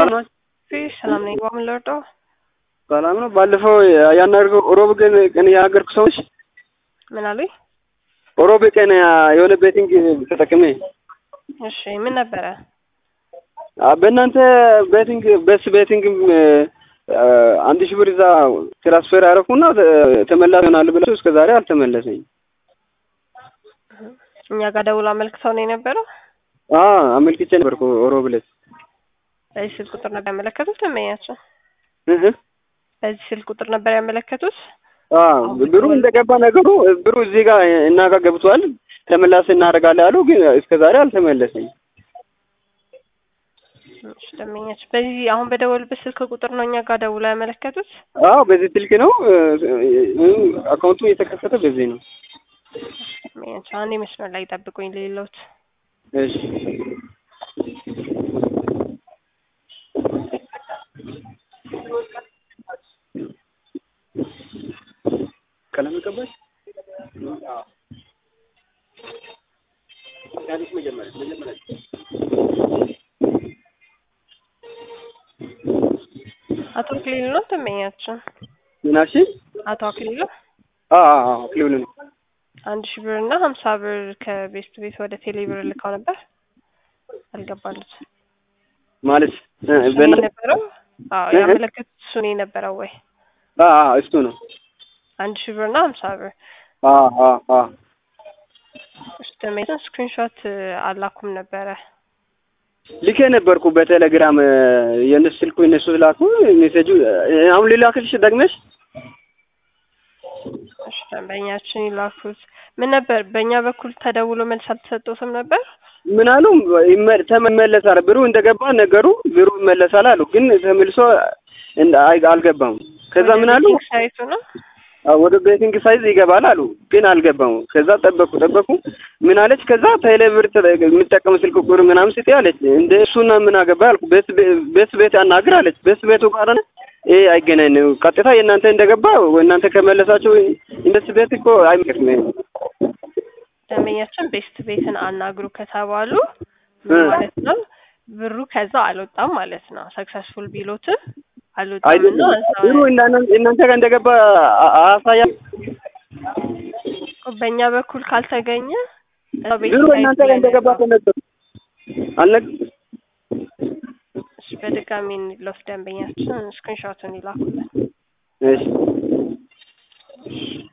ነው? ሰላም ነኝ። በምን ልርዳው? ሰላም ነው። ባለፈው ያናገርኩ ሮብ ቀን ቀን ያናገርኩ ሰዎች ምን አሉኝ? ሮብ ቀን የሆነ ቤቲንግ ተጠቅሜ እሺ ምን ነበረ? በእናንተ ቤቲንግ በስ ቤቲንግ አንድ ሺህ ብር እዛ ትራንስፈር አደረኩና ተመላሽ ይሆናል ብለው እስከ ዛሬ አልተመለሰኝ። እኛ ጋር ደውሎ አመልክተው ነው የነበረው። አመልክቼ ነበርኩ ሮብ ዕለት። በዚህ ስልክ ቁጥር ነበር ያመለከቱት ደንበኛቸው? እህ በዚህ ስልክ ቁጥር ነበር ያመለከቱት? ብሩ እንደገባ ነገሩ ብሩ እዚህ ጋር እና ጋር ገብቷል ተመላሽ እናደርጋለን አሉ፣ ግን እስከ ዛሬ አልተመለሰኝ። እሺ ደንበኛቸው በዚህ አሁን በደወሉበት ስልክ ቁጥር ነው እኛ ጋር ደውሎ ያመለከቱት? አዎ በዚህ ስልክ ነው አካውንቱ የተከፈተ በዚህ ነው። ደንበኛቸው አንዴ መስመር ላይ ጠብቁኝ ሌሎት እሺ ቀለም ቀባሽ አቶ አክሊሉ ነው ደንበኛቸው? ምናሽ አቶ አክሊሉ አክሊሉ ነው። አንድ ሺህ ብር እና ሀምሳ ብር ከቤስት ቤት ወደ ቴሌ ብር ልካው ነበር አልገባሉት ማለት እሱ የነበረው አዎ ያመለከቱት እሱ ነው የነበረው ወይ እሱ ነው። አንድ ሺህ ብር እና ሀምሳ ብር እሱ ደንበኛችን ስክሪንሾት አላኩም ነበረ ልኬ ነበርኩ በቴሌግራም የእነሱ ስልኩ እነሱ ላኩ ሜሴጁ አሁን ሊላክልሽ ደግመሽ እሺ ደንበኛችን ይላኩት ምን ነበር በእኛ በኩል ተደውሎ መልስ አልተሰጠውትም ነበር ምን አሉ ተመለሳል ብሩ እንደገባ ነገሩ ብሩ ይመለሳል አሉ ግን ተመልሶ አልገባም ከዛ ምን አሉ ሳይቱ ነው ወደ ቤቲንግ ሳይዝ ይገባል አሉ ግን አልገባም ከዛ ጠበቁ ጠበቁ ምን አለች ከዛ ቴሌብር የምጠቀም ስልክ ቁጥር ምናምን ስጤ አለች እንደ እሱና ምን አገባ አልኩ ቤት ቤት አናግር አለች ቤት ቤቱ ጋር ይሄ አይገናኝ ቀጥታ የእናንተ እንደገባ እናንተ ከመለሳቸው እንደስ ቤት እኮ አይመቅም ደንበኛችን ቤስት ቤትን አናግሩ ከተባሉ ምን ማለት ነው ብሩ ከዛ አልወጣም ማለት ነው ሰክሰስፉል ቢሎትም አልወጣም እና ብሩ እናንተ ጋር እንደገባ አያሳያ በእኛ በኩል ካልተገኘ ብሩ እናንተ ጋር እንደገባ ተነገሩ አልነግ እሺ በድጋሚ እንለፍ ደንበኛችን ስክሪንሾቱን ይላኩልን እሺ